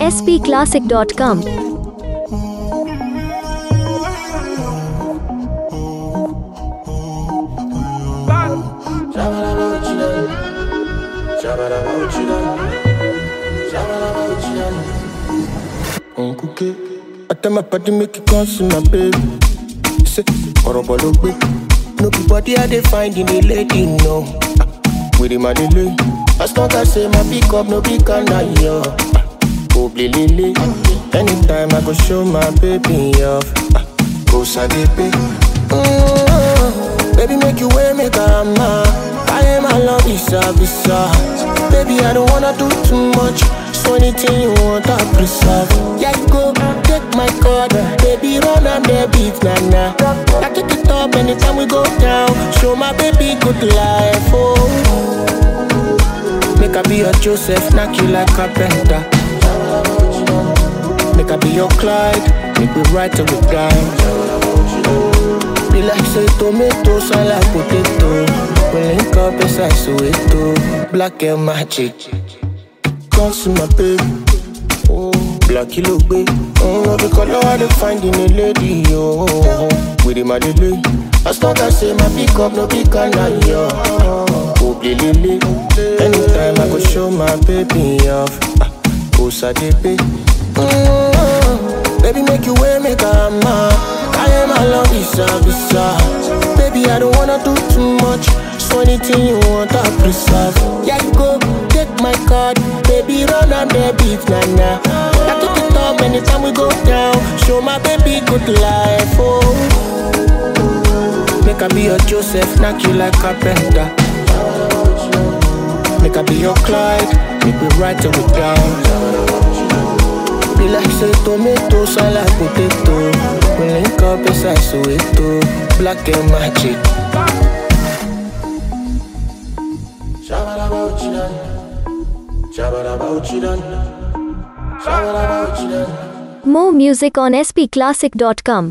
spclassic.com. Uncle K. I tell my party make it come see my baby. He say, Orobo lo gbe. No be body I dey find in a lady, no. Ah, With him I dey lay. As long as say my pick up, no big can I yo. Go lele. Anytime I go show my baby off. Ah, Go sadepe. Mm, Baby make you way make a man. I am my love visa visa. Baby I don't wanna do too much. So anything you want I preserve. Yeah you go take my card. Baby run and the beat nah nah. I take it up anytime we go down. Show my baby good life. Oh. Make I be your Joseph, knock you like carpenter. Make I be your Clyde, make we ride till we die. Be like say tomato, sound like potato. We link up inside Soweto, black and magic. Come see my baby, oh, black kilo baby. Oh, no, the color I dey find in a lady, yo. With him I dey lay. As long as say my pick up, no big can I, yo. Oh, lele. Anytime I go show my baby off. Ah, Oh, sadepe. Mm, Baby, make you way, make a man. I am a love visa, visa. Baby, I don't wanna do too much. So anything you want, I preserve. Yeah, you go take my card. Baby, run and the beat, nah nah. I take it up anytime we go down. Show my baby good life, oh. Make I be your Joseph, knock you like carpenter. Make I be your Clyde, make we ride till we down. Be like say tomato, sound like potato. We link up inside Soweto, black and magic. Shabba-dabba-uchidan. Shabba-dabba-uchidan. Shabba-dabba-uchidan. More music on spclassic.com.